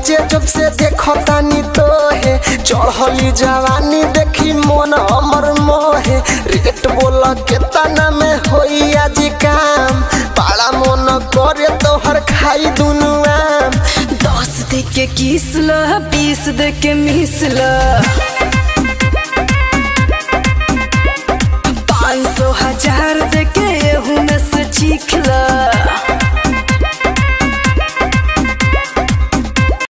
रोजे जब से देखो तानी तो है चढ़ली जवानी देखी मन अमर मोहे रेट बोल केतना में होई आज काम पाड़ा मन करे तोहर खाई दुनु आम दस दे के किस ल बीस दे के मिस ल पाँच सौ हजार